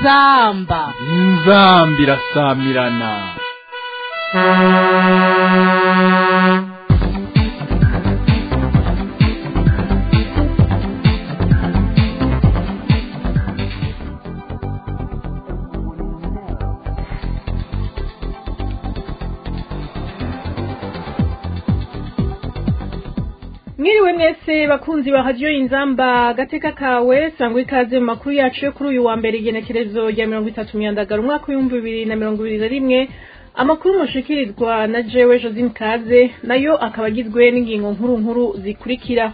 inzamba inzamba irasamirana mwiriwe mwese bakunzi ba radiyo inzamba agateka kawe sangwa ikaze mu makuru yacu yo kuri uyu wa mbere igenekerezo rya mirongo itatu myandagara umwaka w'ibihumbi bibiri na mirongo ibiri na rimwe amakuru mushikirizwa na jewe josine kaze nayo akaba agizwe n'ingingo nkuru nkuru zikurikira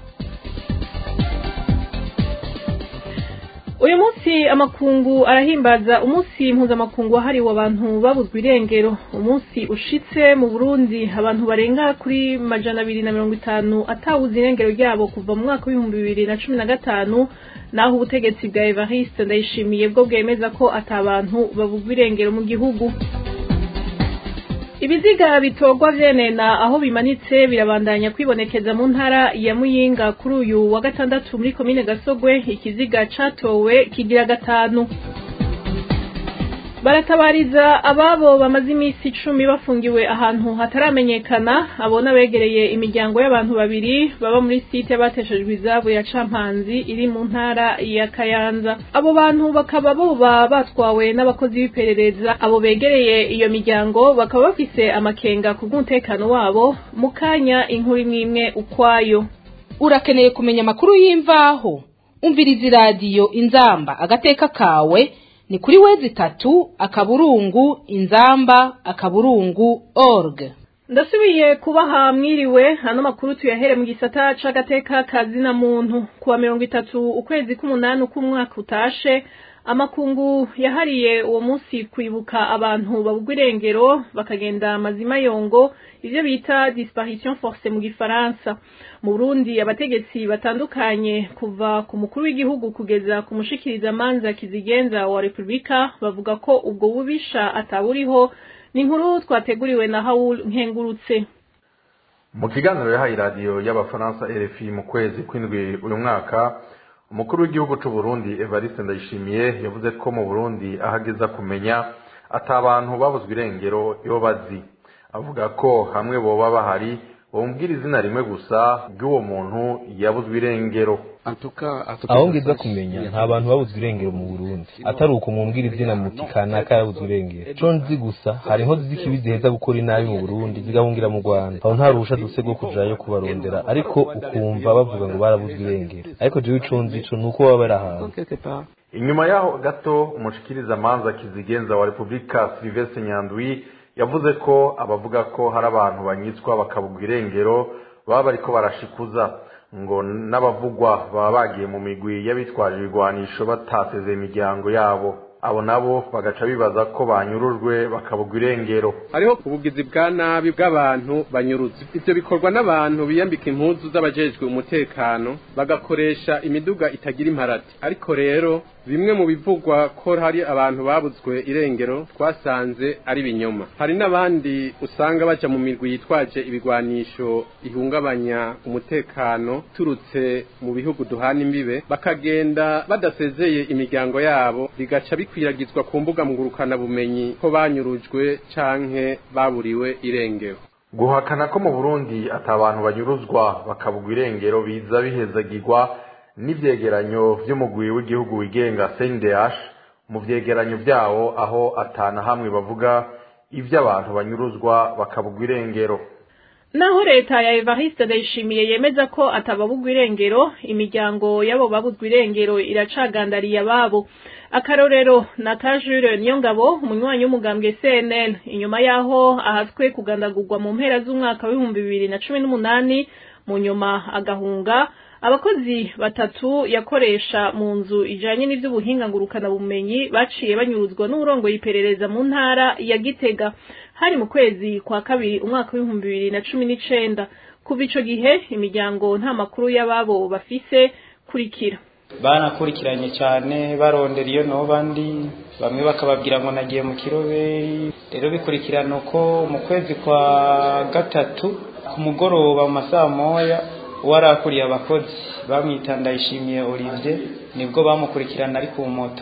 uyu munsi amakungu arahimbaza umunsi mpuzamakungu wahariwe abantu babuzwa irengero umunsi ushitse mu burundi abantu barenga kuri majana abiri na mirongo itanu atawuze irengero ryabo kuva mu mwaka w'ibihumbi bibiri na cumi na gatanu naho ubutegetsi bwa evariste ndayishimiye bwo bwemeza ko atabantu babuzwa irengero mu gihugu ibiziga bitorwa vyenena aho bimanitse birabandanya kwibonekeza mu ntara ya muyinga kuri uyu wa gatandatu muri komine gasogwe ikiziga catowe kigira gatanu baratabariza ababo bamaze iminsi icumi bafungiwe ahantu hataramenyekana abona begereye imiryango y'abantu babiri baba muri site bateshejwe izabo ya campanzi iri mu ntara ya kayanza abo bantu bakaba boba batwawe n'abakozi b'iperereza abo begereye iyo miryango bakaba bafise amakenga ku bw'umutekano wabo mu kanya inkuru imwe imwe ukwayo urakeneye kumenya amakuru y'imvaho umviriza iradiyo inzamba agateka kawe ni kuri wezi tatu akaburungu inzamba akaburungu org ndasubiye kubaha mwiriwe hano makuru tuyahere mu gisata c'agateka kazina muntu kuwa mirongo itatu ukwezi k'umunani k'umwaka utashe amakungu yahariye uwo munsi kwibuka abantu babugwa irengero bakagenda amazima yongo ivyo bita disparition force mu gifaransa mu Burundi abategetsi batandukanye kuva ku mukuru w'igihugu kugeza ku mushikiriza manza kizigenza wa Republika bavuga ko ubwo bubisha ataburiho ni inkuru twateguriwe na Haul Nkengurutse mu kiganiro yahaye radiyo y'abafaransa RFI mu kwezi kw'indwi uyu mwaka umukuru w'igihugu c'u Burundi Evariste Ndayishimiye yavuze ko mu Burundi ahageza kumenya ata abantu babuzwe irengero iyo bazi avuga ko hamwe boba bahari bombwira izina rimwe gusa ry'uwo muntu yabuzwe irengero aho ngiza kumenya nta bantu babuzwe irengero mu burundi atari uko mumbwira izina muti kanaka yabuzwe irengero co nzi gusa hari inkozi z'ikibi ziheza gukora inabi mu burundi zigahungira mu rwanda aho nta ruhusha duse rwo kujayo kubarondera ariko ukumva bavuga ngo barabuzwe irengero ariko jewe ico nzi co ni uko baba bari ahantu inyuma yaho gato umushikiriza manza kizigenza wa repubulika silivestre nyandwi yavuze ko abavuga ko hari abantu banyitswa bakabugwa irengero baba bariko barashikuza ngo n'abavugwa baba bagiye mu migwi y'abitwaje ibigwanisho batasezeye imiryango yabo abo nabo bagaca bibaza ko banyurujwe bakabugwa irengero hariho ubugizi bwa nabi bw'abantu banyurutse ivyo bikorwa n'abantu biyambika impuzu z'abajejwe umutekano bagakoresha imiduga itagira imparati ariko rero bimwe mu bivugwa ko hari abantu babuzwe irengero twasanze ari binyoma hari n'abandi usanga baja mu mirwi yitwaje ibigwanisho ihungabanya umutekano turutse mu bihugu duhana imbibe bakagenda badasezeye imiryango yabo bigaca bikwiragizwa ku mbuga ngurukana bumenyi ko banyurujwe canke baburiwe irengero guhakana ko mu burundi ata abantu banyuruzwa bakabugwa irengero biza bihezagirwa n'ivyegeranyo vy'umugwi w'igihugu wigenga CNDH mu vyegeranyo vyawo aho atana hamwe bavuga ivy'abantu banyuruzwa bakabugwa irengero naho leta ya Evariste Ndayishimiye yemeza ko atababugwa irengero imiryango y'abo babuzwa irengero iracagandariye ababo akarorero na Kajure Niyongabo umunywanyi w'umugambwe CNL inyuma yaho ahaswe kugandagurwa mu mpera z'umwaka w'ibihumbi bibiri na cumi n'umunani mu nyuma agahunga abakozi batatu yakoresha mu nzu ijanye n'ivy'ubuhinga ngurukana bumenyi baciye banyuruzwa n'urongoye iperereza mu ntara ya Gitega hari mu kwezi kwa kabiri umwaka w'ibihumbi bibiri na cumi n'icenda kuva ico gihe imiryango nta makuru y'ababo bafise kurikira banakurikiranye cyane barondera iyo noba ndi bamwe bakababwira ngo nagiye mu kiroberi rero bikurikirana uko mu kwezi kwa gatatu ku mugoroba mu masaha moya uwarakuriye abakozi bamwita ndayishimiye Olivier nibwo bamukurikirana ari ku moto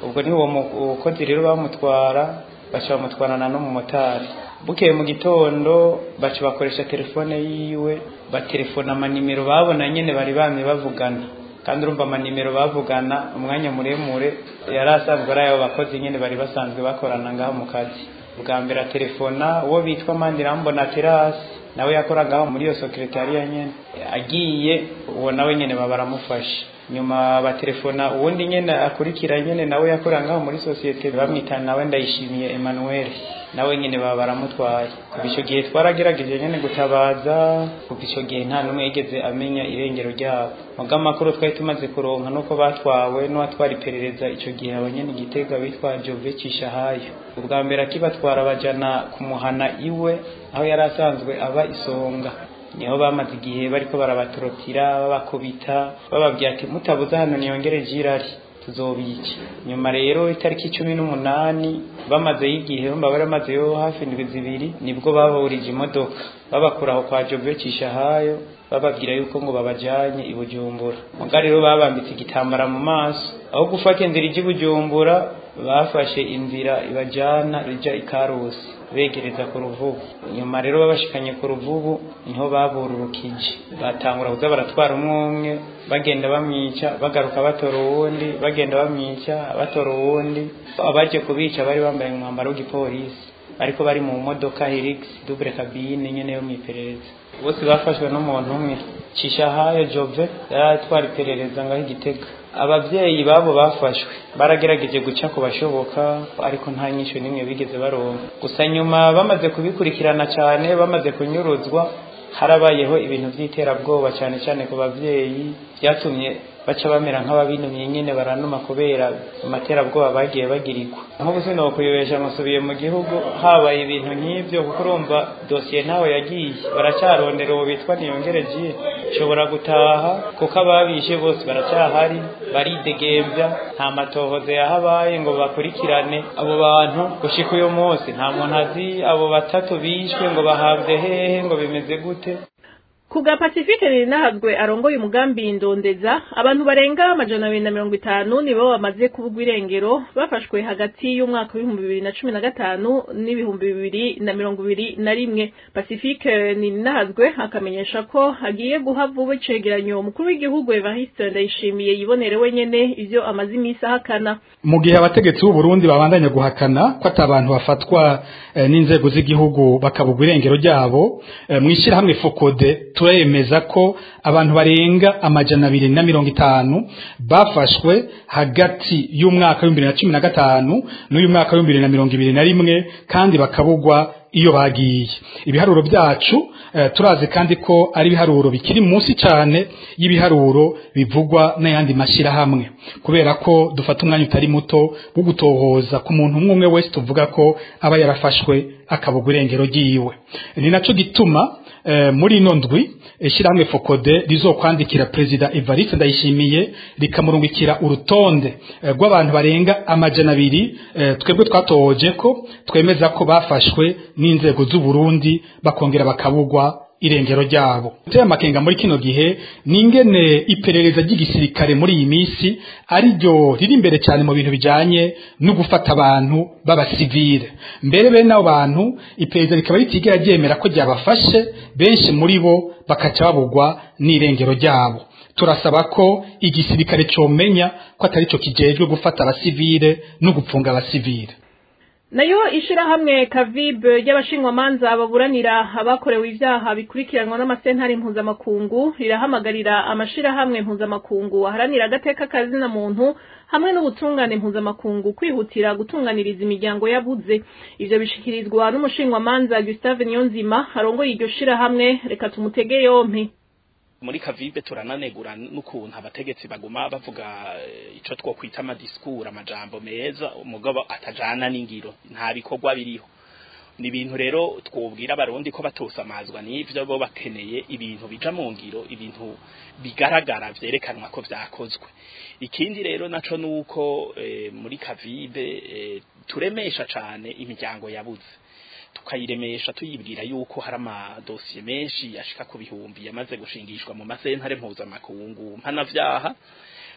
ubwo niho uwo mukozi rero bamutwara baca bamutwarana n'umumotari bukeye mu gitondo baca bakoresha telefone yiwe batelefona amanimero babona nyene bari bamye bavugana kandi urumva amanimero bavugana umwanya muremure yari asanzwe ari ayo bakozi nyene bari basanzwe bakorana ngaho mu kazi bwa mbere atelefona uwo bitwa mandirambona terasi nawe yakoragaho muri iyo sekretariya nyene agiye uwo nawe nyene baba baramufashe nyuma batelefona uwundi nyene akurikira nyene nawe yakorera ngaho muri sosiyete bamwita nawe ndayishimiye Emmanuel nawe nyene baba baramutwaye kuva ico gihe twaragerageje nyene gutabaza kuva ico gihe nta n'umwe yigeze amenya irengero ryabo muga amakuru twari tumaze kuronka nuko batwawe n'uwatwara iperereza ico gihe abo nyene igitega bitwa Jove Cishahayo ubwa mbere akibatwara bajana kumuhana iwe aho yari asanzwe aba isonga niho bamaze igihe bariko barabatorotira babakubita bababwira ati mutabuze hano niyongere jirari tuzobica nyuma rero itariki cumi n'umunani bamazeyo igihe bamba baramazeyo hafi indwi zibiri nibwo baburije imodoka babakura aho kwa Jove Cishahayo bababwira yuko ngo babajanye i Bujumbura muga rero babambitse igitambara mu maso aho gufata inzira ijya i Bujumbura bafashe inzira ibajana ija ikarusi begereza ku ruvubu nyuma rero babashikanye ku ruvubu niho babururukije batangura kuza baratwara umwe umwe bagenda bamwica bagaruka batora uwundi bagenda bamwica batora uwundi abaje kubica bari bambaye umwambaro w'igipolisi ariko bari mu modoka Hilux double cabine nyene yo mwiperereza bose bafashwe n'umuntu umwe Cishahayo Jove yaratwara iperereza ngaho igitega abavyeyi babo bafashwe baragerageje guca ku bashoboka ariko nta nyisho nimwe bigeze baronka gusa nyuma bamaze kubikurikirana cyane bamaze kunyuruzwa harabayeho ibintu by'iterabwoba cyane cyane ku bavyeyi byatumye baca bamera nk'ababinumye nyine baranuma kubera amaterabwoba bagiye bagirirwa nk'ubu sinokuyobesha musubiye mu gihugu habaye ibintu nk'ibyo kuko urumva dosiye ntawe yagiye baracyarondera uwo bitwa niyongere jiye nshobora gutaha kuko ababishe bose baracyahari baridegembya nta matohoze yahabaye ngo bakurikirane abo bantu gushika uyu munsi nta muntu azi abo batatu bishwe ngo bahabwe hehe ngo bimeze gute Kuga Pacifique rinahazwe arongoye umugambi ndondeza abantu barenga amajana abiri na mirongo itanu nibo bamaze kubugwa irengero bafashwe hagati y'umwaka w'ibihumbi bibiri na cumi na gatanu n'ibihumbi bibiri na mirongo ibiri na rimwe Pacifique ninahazwe akamenyesha ko hagiye guha vuba icegeranyo umukuru w'igihugu Evariste Ndayishimiye yibonere wenyene ivyo amaze imisi ahakana mu gihe abategetsi b'u Burundi babandanya guhakana ko atabantu bafatwa eh, n'inzego z'igihugu bakabugwa irengero ryabo eh, mwishirahamwe Fokode turemeza ko abantu barenga amajana abiri na mirongo itanu bafashwe hagati y'umwaka w'ibihumbi bibiri na cumi na gatanu n'uyu mwaka w'ibihumbi bibiri na mirongo ibiri na rimwe kandi bakabugwa iyo bagiye ibiharuro byacu eh, turazi kandi ko ari ibiharuro bikiri munsi cyane y'ibiharuro bivugwa n'ayandi mashyirahamwe kubera ko dufata umwanya utari muto wo gutohoza ku muntu umwe umwe wese tuvuga ko aba yarafashwe akabugwa irengero ryiwe ni naco gituma eh, muri ino ndwi ishyirahamwe fokode rizokwandikira perezida evariste ndayishimiye rikamurungikira urutonde eh, rw'abantu barenga amajana abiri eh, twebwe twatohoje ko twemeza ko bafashwe n'inzego z'u Burundi bakongera bakabugwa irengero ryabo uteye amakenga muri kino gihe ni ingene iperereza ry'igisirikare muri iyi minsi ari ryo riri imbere cyane mu bintu bijanye no gufata abantu b'abasivile mbere bene abo bantu iperereza rikaba ritigera ryemera ko ryabafashe benshi muri bo bakaca babugwa n'irengero ryabo turasaba ko igisirikare comenya ko atari cyo kijejwe gufata abasivile no gupfunga abasivile nayo ishirahamwe kavib ry'abashinwamanza baburanira abakorewe ivyaha bikurikiranwa n'amasentare mpuzamakungu rirahamagarira amashirahamwe mpuzamakungu aharanira agateka kazina muntu hamwe n'ubutungane mpuzamakungu kwihutira gutunganiriza imiryango yabuze ivyo bishikirizwa n'umushinwamanza Gustave Niyonzima arongoye iryo shirahamwe reka tumutege yompi muri kavibe turananegura n'ukuntu abategetsi baguma bavuga ico twokwita amadisikuru amajambo meza umugabo atajana n'ingiro nta bikorwa biriho ni ibintu rero twobwira abarundi ko batosamazwa n'ivyo bo bakeneye ibintu bija mu ngiro ibintu bigaragara vyerekanwa ko vyakozwe ikindi rero naco nuko e, muri kavibe e, turemesha cane imiryango yabuze tukayiremesha tuyibwira yuko hari amadosiye menshi yashika ku bihumbi yamaze gushingishwa mu masentare mpuzamakungu mpanavyaha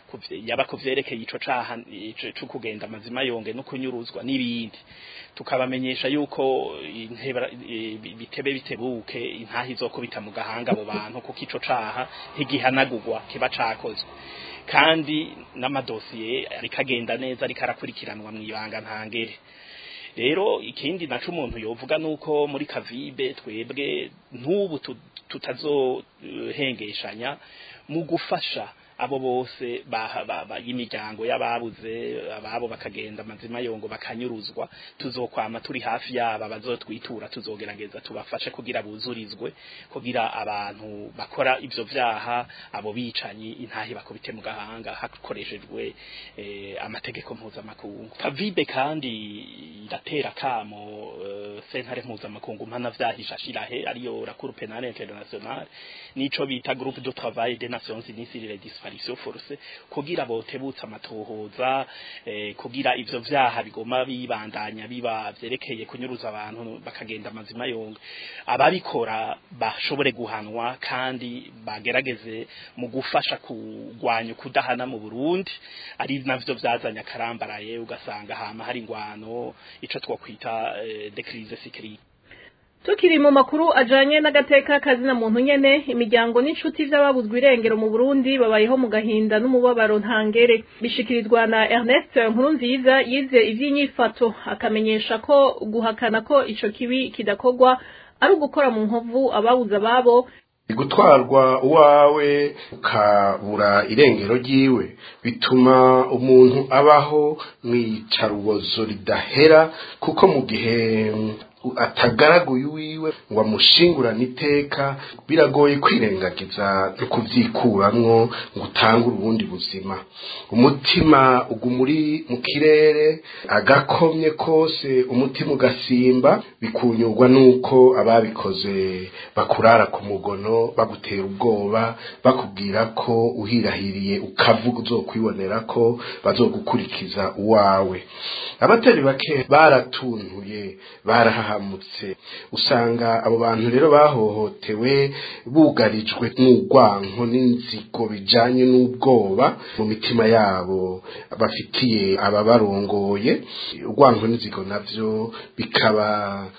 kuvye- yaba kuvyerekeye ico caha ico- co kugenda amazima yonge no kunyuruzwa n'ibindi tukabamenyesha yuko intebara- eh, bi- bitebe bitebuke intaha izokubita mu gahanga abo bantu kuko ico caha ntigihanagurwa kiba cakozwe kandi n'amadosiye ariko agenda neza ariko arakurikiranwa mw'ibanga ntangere rero ikindi naco umuntu yovuga nuko muri kavibe twebwe ntubu tu- tutazohengeshanya mu gufasha abo bose baha- ba- ba- y'imiryango y'ababuze ababo bakagenda amazima yongo bakanyuruzwa tuzokwama turi hafi yaba bazotwitura tuzogerageza tubafashe kugira buzurizwe kugira abantu bakora ivyo vyaha abo bicanyi intahe bakubite mu gahanga hakoreshejwe eh, amategeko mpuzamakungu kavibe kandi iratera kamo eh, sentare mpuzamakungu mpana vyahisha shirahe ariyo la cour penale internationale nico bita groupe de travail des nations unies sur les disparitions forcées kugira botebutsa amatohoza eh, kugira ivyo vyaha bigoma bibandanya biba vyerekeye kunyuruza abantu bakagenda amazima yonga ababikora bashobore guhanwa kandi bagerageze mu gufasha kugwanya kudahana mu Burundi ari navyo vyazanya karambaraye ugasanga hama hari ingwano ico twokwita eh, de crise sécuritaire Tukiri mu makuru ajanye n'agateka kazina muntu nyene imiryango n'inshuti vy'ababuzwe irengero mu Burundi babayeho mu gahinda n'umubabaro ntangere bishikirizwa na Ernest Nkurunziza yize ivy'inyifato akamenyesha ko guhakana ko ico kibi kidakogwa ari ugukora mu nkovu ababuze ababo gutwarwa uwawe ukabura irengero ryiwe bituma umuntu abaho mwicarubozo ridahera kuko mu gihe atagaraguye uwiwe ngo amushingurane iteka biragoye kwirengagiza no kubyikuramwo ngo utange ubundi buzima umutima uguma uri mu kirere agakomye kose umutima ugasimba bikunyurwa n'uko ababikoze bakurara ku mugono bagutera ubwoba bakubwira ko uhirahiriye ukavuga uzokwibonera ko bazogukurikiza uwawe abatari bake baratuntuye barahahamutse usanga abo bantu rero bahohotewe bugarijwe n'urwanko n'inzigo bijanye n'ubwoba mu mitima yabo bafitiye ababarongoye urwanko n'inzigo navyo bikaba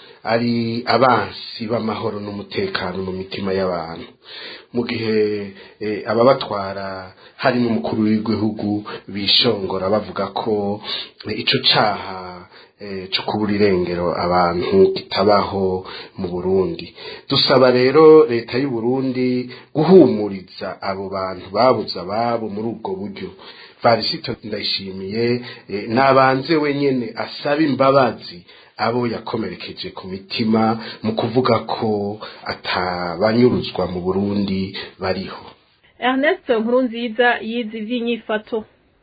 ari abansi b'amahoro n'umutekano mu mitima y'abantu mu gihe eh, ababatwara harimo umukuru w'igihugu bishongora bavuga ko eh, ico caha eh, cyo kubura irengero abantu kitabaho mu Burundi dusaba rero leta y'u Burundi guhumuriza abo bantu babuze ababo muri ubwo buryo Varisito ndayishimiye eh, nabanze wenyene asaba imbabazi abo yakomerekeje ku mitima mu kuvuga ko atabanyuruzwa mu Burundi bariho Ernest Nkurunziza yize ivy'inyifato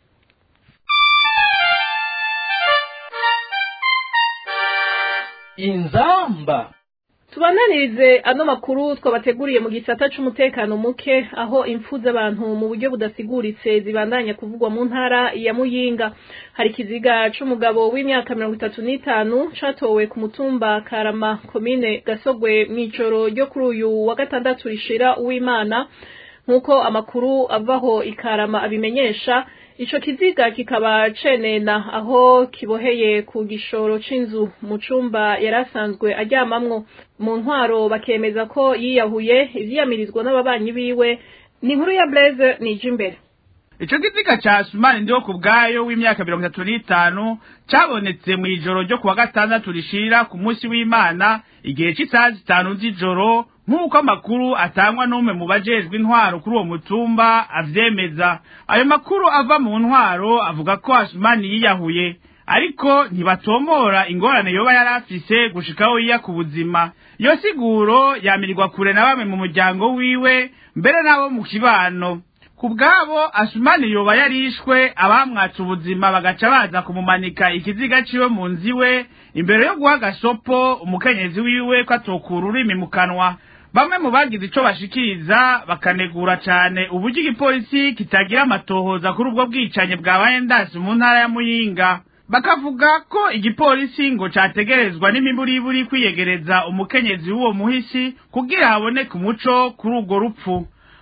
inzamba tubananirize ano makuru twabateguriye mu gisata c'umutekano muke aho impfu z'abantu mu buryo budasiguritse zibandanya kuvugwa mu ntara ya Muyinga hari ikiziga c'umugabo w'imyaka mirongo itatu n'itanu catowe ku mutumba Karama komine Gasogwe mw'ijoro ryo kuri uyu wa gatandatu rishira uw'Imana nk'uko amakuru avaho ikarama abimenyesha ico kiziga kikaba cenena aho kiboheye ku gishoro c'inzu mu cumba yarasanzwe aryamamwo mu ntwaro bakemeza ko yiyahuye ivyiyamirizwa n'ababanyi biwe ni inkuru ya Blaise nije imbere ico kiziga ca sumani ndiho ku bwayo w'imyaka mirongo itatu n'itanu cabonetse mw'ijoro ryo kuwa gatandatu rishira ku munsi w'imana igihe c'isaha zitanu z'ijoro nk'uko amakuru atangwa n'umwe mu bajejwe intwaro kuri uwo mutumba avyemeza ayo makuru ava mu ntwaro avuga ko asumani yiyahuye ariko ntibatomora ingorane yoba yari afise gushikaho yiya ku buzima iyo siguro yamirirwa kure na bamwe mu muryango wiwe mbere n'abo mu kibano ku bwabo asumani yoba yarishwe abamwatse ubuzima bagaca baza kumumanika ikiziga ciwe mu nzu iwe imbere yo guha agasopo umukenyezi wiwe ko atokura ururimi mu kanwa bamwe mu bagize ico bashikiriza bakanegura cane uburyo igipolisi kitagira amatohoza kuri ubwo bwicanyi bwabaye ndasi mu ntara ya muyinga bakavuga ko igipolisi ngo categerezwa n'imiburiburi kwiyegereza umukenyezi w'uwo muhisi kugira haboneke umuco kuri urwo rupfu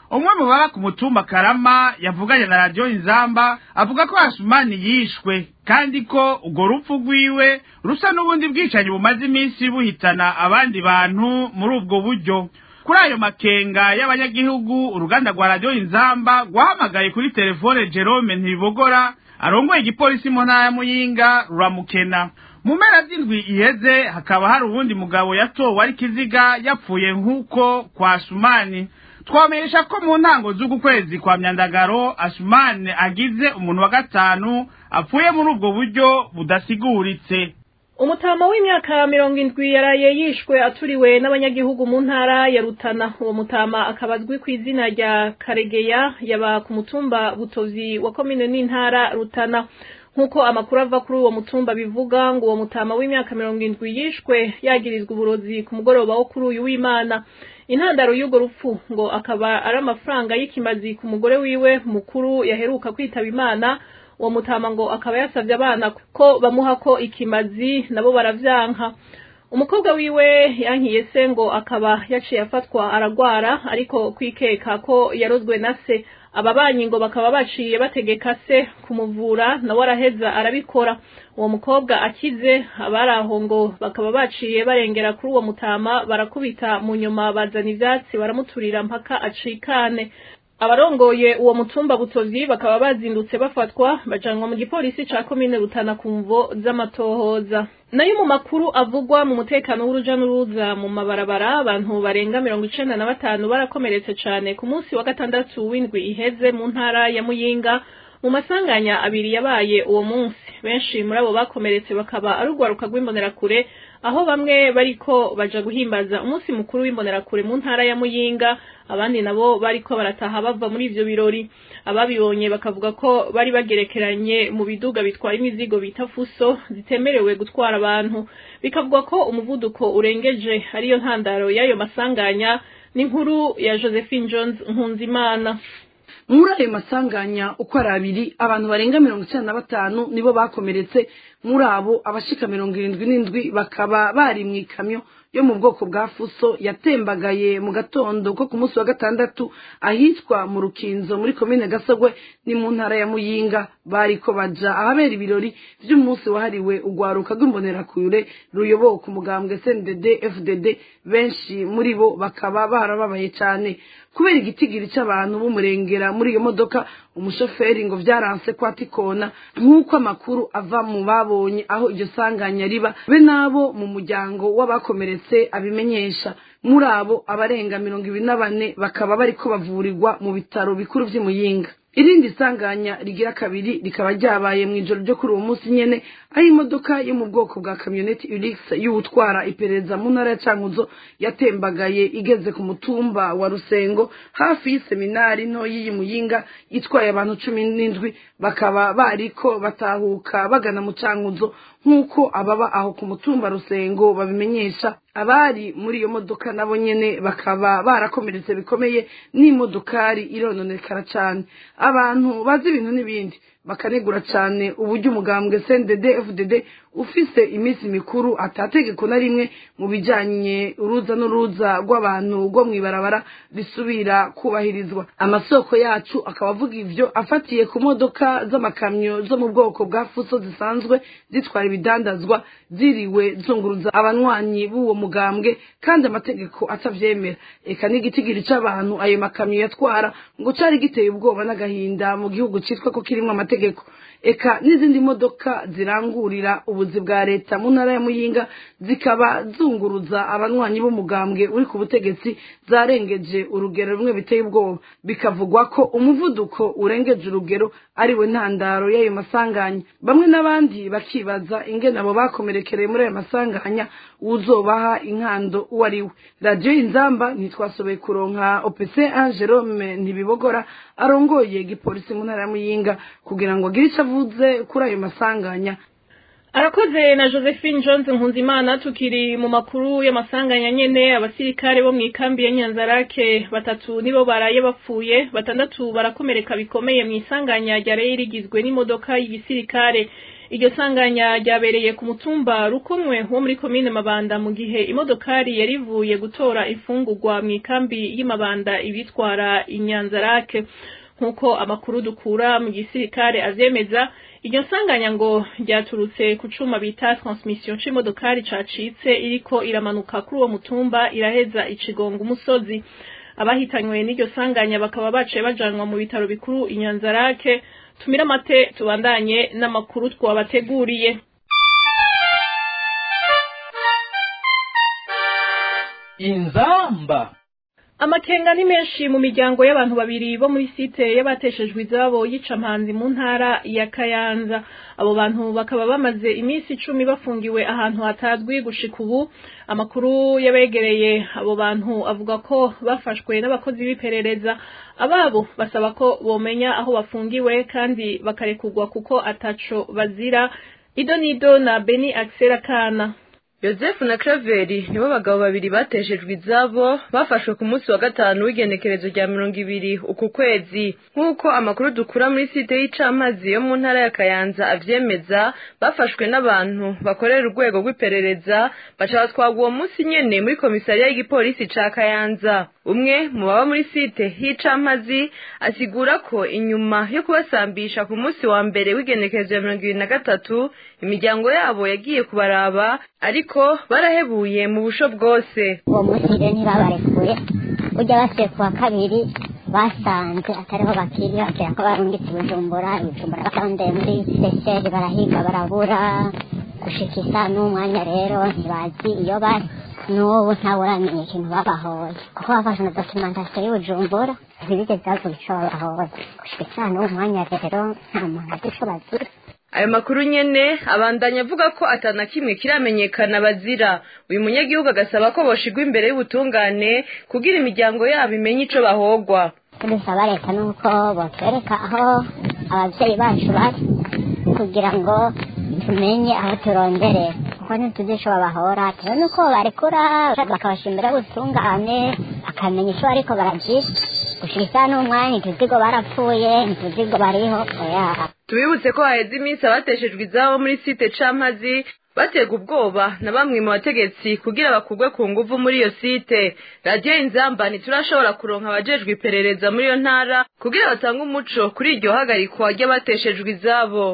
umwe mu baba ku mutumba karama yavuganye na radiyo inzamba avuga ko asumani yishwe kandi ko urwo rupfu rwiwe rusa n'ubundi bwicanyi bumaze iminsi buhitana abandi bantu muri ubwo buryo kuri ayo makenga y'abanyagihugu uruganda rwa radiyo inzamba rwahamagaye kuri telefone jerome ntibogora arongoye igipolisi mu ntara ya muyinga ruramukena mu mpera z'indwi iheze hakaba hari uwundi mugabo yatowe ari kiziga yapfuye nk'uko kwa sumani twamenyesha ko mu ntango z'uku kwezi kwa myandagaro asumani agize umuntu wa gatanu apfuye muri ubwo buryo budasiguritse umutama w'imyaka mirongo indwi yaraye yishwe aturiwe n'abanyagihugu mu ntara ya rutana uwo mutama akaba azwi ku izina rya karegeya yaba ku mutumba butozi wa komine n'intara rutana nk'uko amakuru ava kuri uwo mutumba bivuga ngo uwo mutama w'imyaka mirongo indwi yishwe yagirizwa uburozi ku mugoroba wo kuri uyu w'imana intandaro y'urwo rupfu ngo akaba ari amafaranga y'ikimazi ku mugore wiwe mukuru yaheruka kwitaba imana uwo mutama ngo akaba yasabye abana ko bamuha ko ikimazi nabo baravyanka umukobwa wiwe yankiye se ngo akaba yaciye afatwa aragwara ariko kwikeka ko yarozwe na se ababanyi ngo bakaba baciye bategeka se kumuvura nawe araheza arabikora uwo mukobwa akize abari aho ngo bakaba baciye barengera kuri uwo mutama barakubita mu nyuma bazana ivyatsi baramuturira mpaka acikane abarongoye uwo mutumba butozi bakaba bazindutse bafatwa bajanwa mu gipolisi ca komine rutana ku mvo z'amatohoza nayo mu makuru avugwa mu mutekano w'uruja n'uruza mu mabarabara abantu barenga mirongo icenda na batanu barakomeretse cane ku munsi wa gatandatu w'indwi iheze mu ntara ya muyinga mu masanganya abiri yabaye uwo munsi benshi muri abo bakomeretse bakaba ari urwaruka rw'imbonerakure aho bamwe bariko baja guhimbaza umunsi mukuru w'imbonerakure mu ntara ya muyinga abandi nabo bariko barataha bava muri ivyo birori ababibonye bakavuga ko bari bagerekeranye mu biduga bitwara imizigo bita fuso zitemerewe gutwara abantu bikavuga ko umuvuduko urengeje ariyo ntandaro y'ayo masanganya n'inkuru ya josephine jones nkunzimana muri ayo masanganya uko ari abiri abantu barenga mirongo icyenda na batanu nibo bakomeretse muri abo abashika mirongo irindwi n'indwi bakaba bari mu ikamyo yo mu bwoko bwa fuso yatembagaye mu gatondo ko ku munsi wa gatandatu ahitwa mu rukinzo muri komine gasogwe ni mu ntara ya muyinga bariko baja ahabera ibirori vy'umunsi wahariwe urwaruka rw'imbonerakure ruyoboka umugambwe sndd fdd benshi muri bo bakaba barababaye cane kubera igitigiri c'abantu b'umurengera muri iyo modoka umushoferi ngo vyaranse ko atikona nk'uko amakuru ava mu babonye aho iryo sanganya riba be nabo mu muryango w'abakomeretse abimenyesha muri abo abarenga mirongo ibiri na bane bakaba bariko bavurirwa mu bitaro bikuru vy'imuyinga irindi sanganya rigira kabiri rikaba ryabaye mu ijoro ryo kuri uwo munsi nyene aho imodoka yo mu bwoko bwa kamyoneti urix y'uwutwara iperereza mu ntara ya cankuzo yatembagaye igeze ku mutumba wa rusengo hafi y'iseminari nto y'iyi muyinga itwaye abantu cumi n'indwi bakaba bariko batahuka bagana mu cankuzo nk'uko ababa aho ku mutumba rusengo babimenyesha abari muri iyo modoka nabo nyene bakaba barakomeretse bikomeye n'imodokari irononekara cane abantu bazi ibintu n'ibindi bakanegura cane uburyo umugambwe CNDD FDD ufise iminsi mikuru atategeko na rimwe mu bijanye uruza n'uruza rw'abantu rwo mw'ibarabara bisubira kubahirizwa amasoko yacu akaba avuga ivyo afatiye ku modoka z'amakamyo zo mu bwoko bwa fuso zisanzwe zitwara ibidandazwa ziriwe zunguruza abanywanyi b'uwo mugambwe kandi amategeko atavyemera eka n'igitigiri c'abantu ayo makamyo yatwara ngo cari giteye ubwoba n'agahinda mu gihugu citwa ko kirimwo amategeko eka n'izindi modoka zirangurira ubuzi bwa leta mu ntara ya muyinga zikaba zunguruza abanywanyi b'umugambwe uri ku butegetsi zarengeje urugero rumwe biteye ubwoba bikavugwa ko umuvuduko urengeje urugero ariwe ntandaro y'ayo masanganya bamwe n'abandi bakibaza ingene abo bakomerekereye muri ayo masanganya uzobaha inkando uwo ari we radiyo inzamba ntitwasoboye kuronka opc jerome ntibibogora arongoye igipolisi mu ntara ya muyinga kugira ngo agire icyo avuze kuri ayo masanganya arakoze na josephine jones nkunzimana tukiri mu makuru y'amasanganya nyene abasirikare bo mu ikambi ya nyanzarake batatu nibo baraye bapfuye batandatu barakomereka bikomeye mu isanganya ryaraye rigizwe n'imodoka y'igisirikare iryo sanganya ryabereye ku mutumba rukomwe wo muri komine mabanda mu gihe imodokari yari ivuye gutora ifungurwa mu ikambi y'imabanda ibitwara inyanzarake nk'uko amakuru dukura mu gisirikare avyemeza iryo sanganya ngo ryaturutse ku cuma bita transmission c'imodokari cacitse iriko iramanuka kuri uwo mutumba iraheza icigonga umusozi abahitanywe n'iryo sanganya bakaba baciye bajanwa mu bitaro bikuru inyanzarake tumire amate tubandanye n'amakuru twabateguriye inzamba amakenga ni menshi mu miryango y'abantu babiri bo muri site y'abateshejwe izabo y'icampanzi mu ntara ya kayanza abo bantu bakaba bamaze iminsi icumi bafungiwe ahantu hatazwi gushika ubu amakuru y'abegereye abo bantu avuga ko bafashwe n'abakozi b'iperereza ababo basaba ko bomenya aho bafungiwe kandi bakarekurwa kuko ataco bazira ido nido na beni akisera kana yosefu na Craveri nibo bagabo babiri bateshejwe izabo bafashwe ku munsi wa gatanu w'igenekerezo rya mirongo ibiri uku kwezi nk'uko amakuru dukura muri site y'icamazi yo mu ntara ya kayanza avyemeza bafashwe n'abantu bakorera urwego rw'iperereza baca batwagwa uwo munsi nyene muri komisariya y'igipolisi ca kayanza umwe mu baba muri site y'icamazi asigura ko inyuma yo kubasambisha ku munsi wa mbere w'igenekerezo ya mirongo ibiri na gatatu imiryango yabo yagiye kubaraba ariko barahebuye mu busho bwose uwo munsi rero ntibabarekuye ujya basuye ku wa kabiri basanze atariho bakiri bakira ko barungitse bujumbura bujumbura basanze muri seseri barahiga barabura gushika isa n'umwanya rero ntibazi iyo bari n'ubu ntawuramenya ikintu babahoye kuko bafashe na dokimentasiyo y'ubujumbura ntibigeze bavuga ico babahoye gushika isa n'uwo mwanya rero nta muntu azi ico bazira ayo makuru nyene abandanya avuga ko atana kimwe kiramenyekana bazira uyu munyagihugu agasaba ko boshigwa imbere y'ubutungane kugira imiryango yabo imenye ico bahogwa dusaba leta nuko botwereka aho abavyeyi bacu bari kugira ngo tumenye aho turonderera kuko ntituzi ico babahora tubone uko barekura bakabasha imbere y'ubutungane bakamenya ico bariko baragira gushika isa n'umwanya ntituzigo barapfuye ntituzigo bariho oya tubibutse ko haheze iminsi abateshejwe izabo muri site campazi baterwa ubwoba na bamwe mu bategetsi kugira bakugwe ku nguvu muri iyo site radiyo inzamba ntiturashobora kuronka abajejwe iperereza muri iyo ntara kugira batange umuco kuri iryo hagarikwa ry'abateshejwe izabo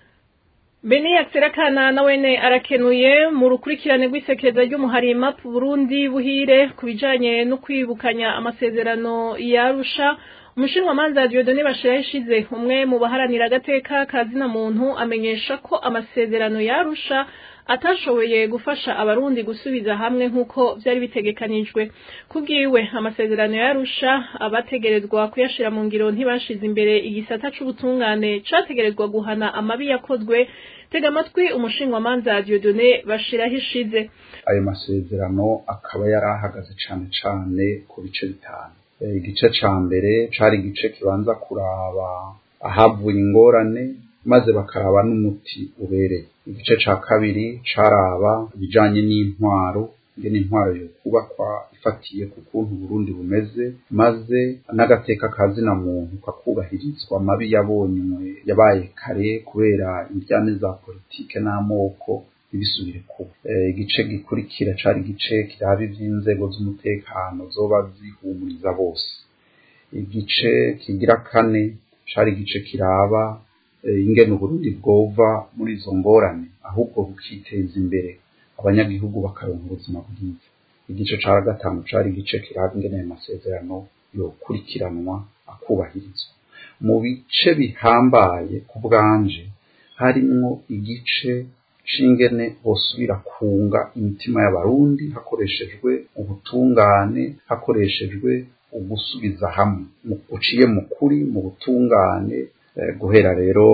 beni yakiserakana na wene arakenuye mu rukurikirane rw'isekeza ry'umuharima Burundi buhire ku bijanye no kwibukanya amasezerano yarusha umushinwa manza Dieudonné Bashiraho ishize umwe mu baharanira agateka kazina muntu amenyesha ko amasezerano yarusha atashoboye gufasha abarundi gusubiza hamwe nk'uko byari bitegekanijwe kubwiwe amasezerano yarusha abategerezwa kuyashira mu ngiro ntibashize imbere igisata c'ubutungane categerezwa guhana amabi yakozwe tega amatwi umushinwa manza Dieudonné Bashiraho ishize ayo masezerano akaba yari ahagaze cane cane ku bice bitanu igice ca mbere cari igice kibanza kuraba ahavuye ingorane maze bakaraba n'umuti ubereye igice ca kabiri caraba ibijanye n'intwaro ingene intwaro yo kubakwa ifatiye ku kuntu Burundi bumeze maze n'agateka kazina muntu kakubahirizwa amabi yabonywe yabaye kare kubera indyane za politike n'amoko ntibisubire kuba igice gikurikira cari igice kiraba ivy'inzego z'umutekano zoba zihumuriza bose igice kigira kane cari igice kiraba ingene uburundi bwova muri izo ngorane ahubwo bukiteza imbere abanyagihugu bakaronka ubuzima bwiza igice ca gatanu cari igice kiraba ingene ayo masezerano yokurikiranwa akubahirizwa mu bice bihambaye ku bwanje harimwo igice c'ingene bosubira kunga imitima y'abarundi hakoreshejwe ubutungane hakoreshejwe ugusubiza hamwe uciye mu kuri mu butungane guhera rero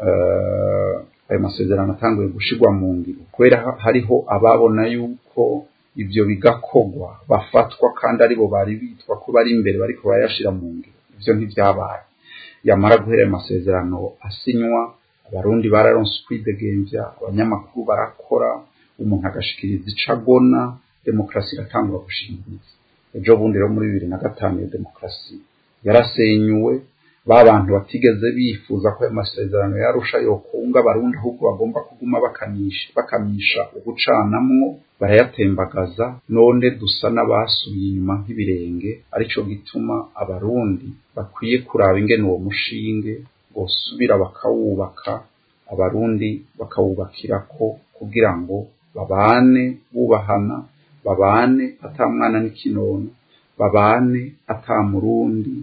ayo masezerano atanguye gushirwa mu ngiro kubera hariho ababona yuko ivyo bigakogwa bafatwa kandi aribo bari bitwa ko bari imbere bariko bayashira mu ngiro ivyo ntivyabaye yamara guhera ayo masezerano asinywa abarundi bararonse ukwidegemvya abanyamakuru barakora umuntu agashikiriza ico agona demokarasi iratangura gushingiriza ejo bundi rero muri bibiri na gatanu iyo demokarasi yarasenyuwe ba bantu batigeze bifuza ko ayo masezerano yarusha yokunga abarundi ahubwo bagomba kuguma bakamisha bakamisha ugucanamwo barayatembagaza none dusa n'abasubiye inyuma nk'ibirenge arico gituma abarundi bakwiye kuraba ingene uwo mushinge bosubira bakawubaka abarundi bakawubakirako kugira ngo babane bubahana babane ata mwana n'ikinono babane ata murundi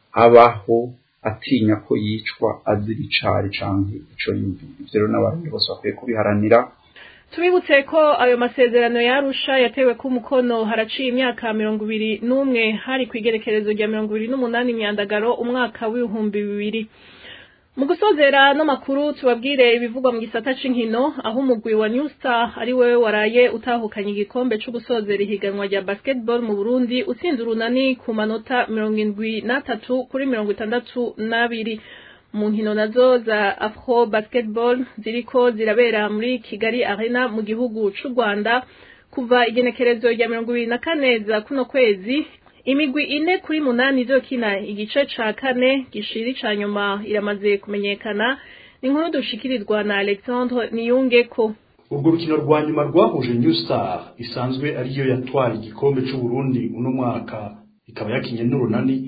abaho atinya ko yicwa azira icari canke ico yumviye ivyo rero n'abarundi bose bakwiye kubiharanira tubibutse ko ayo masezerano yarusha yatewe ku mukono haraciye imyaka mirongo ibiri n'umwe hari ku igerekerezo rya mirongo ibiri n'umunani imyandagaro umwaka w'ibihumbi bibiri mu gusozera no makuru tubabwire ibivugwa mu gisata c'inkino aho umugwi wa New Star ari wewe waraye utahukanye igikombe cyo gusozera ihiganwa rya basketball mu Burundi utsinze urunani ku manota mirongo indwi n'atatu kuri mirongo itandatu n'abiri mu nkino nazo za afro basketball ziriko zirabera muri Kigali Arena mu gihugu c'u Rwanda kuva igenekerezo rya mirongo ibiri na kane za kuno kwezi imigwi ine kuri munani izokina igice ca kane gishiri ca nyuma iramaze kumenyekana ni inkuru dushikirirwa na Alexandre Niyungeko urwo rukino rwa nyuma rwahuje New Star isanzwe ariyo yatwara igikombe c'u Burundi uno mwaka ikaba yakinye n'urunani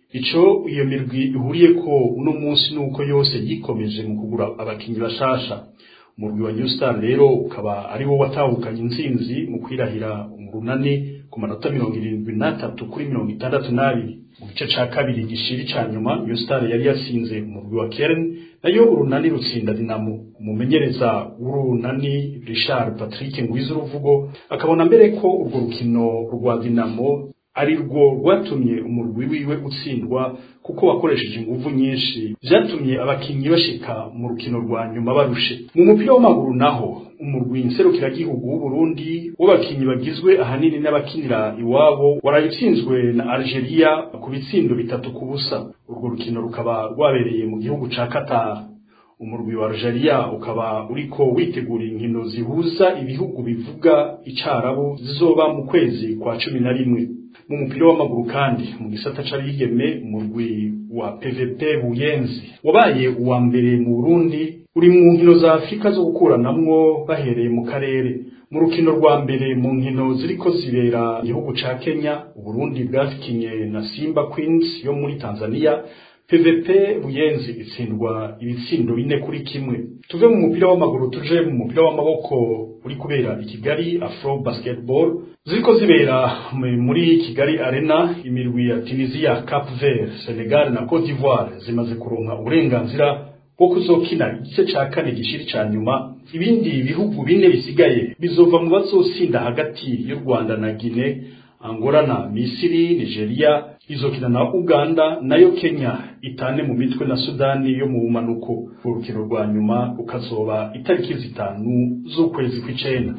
ico iyo mirwi ihuriye ko uno munsi nuko yose yikomeje mu kugura abakinyi bashasha umurwi wa New Star rero ukaba ari wo watahukanye intsinzi mu kwirahira umurunani ku manota mirongo irindwi n'atatu kuri mirongo itandatu n'abiri mu gice ca kabiri gishiri ca nyuma New Star yari yasinze umurwi wa Kern nayo urunani rutsinda Dinamo umumenyereza w'urunani Richard Patrick Ngwiza uruvugo akabona mbere ko urwo rukino rwa Dinamo ari rwo rwatumye umurwi wiwe utsindwa kuko wakoresheje inguvu nyinshi vyatumye abakinyi bashika mu rukino rwa nyuma barushe mu mupira w'amaguru naho umurwi nserukiragihugu w'uburundi w'abakinyi bagizwe ahanini n'abakinira iwabo warayitsinzwe na algeria ku bitsindo bitatu ku busa urwo rukino rukaba rwabereye mu gihugu ca qatar umurwi wa algeria ukaba uriko witegura inkino zihuza ibihugu bivuga icarabu zizoba mu kwezi kwa cumi na rimwe mu mupira w'amaguru kandi mu gisata c'abigeme umurwi wa PVP Buyenzi wabaye uwa mbere mu Burundi uri mu nkino za Afrika zo gukuranamwo bahereye mu karere mu rukino rwa mbere mu nkino ziriko zibera igihugu ca Kenya Uburundi bwafikinye na Simba Queens yo muri Tanzania PVP Buyenzi itsindwa ibitsindo bine kuri kimwe tuve mu mupira w'amaguru tuje mu mupira w'amaboko uri kubera i Kigali Afro Basketball ziriko zibera muri Kigali Arena imirwi ya Tunisia, Cap Vert, Senegal na Cote d'Ivoire zimaze kuronka uburenganzira bwo kuzokina igice ca kane gishiri ca nyuma ibindi bihugu bine bisigaye bizova mu bazosinda hagati y'u Rwanda na Guinea Angola na Misiri, Nigeria izokina na Uganda nayo Kenya itane mu mitwe na Sudani yo mu bumanuko urukino rwa nyuma ukazoba itariki zitanu z'ukwezi kw'icenda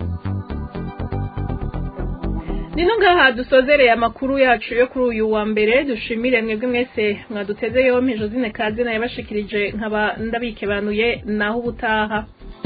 Nino ngaha dusozereye amakuru yacu yo kuri uyu wa mbere dushimire mwebwe mwese mwaduteze yompi Josine Kazi na yabashikirije nkaba ndabikebanuye naho ubutaha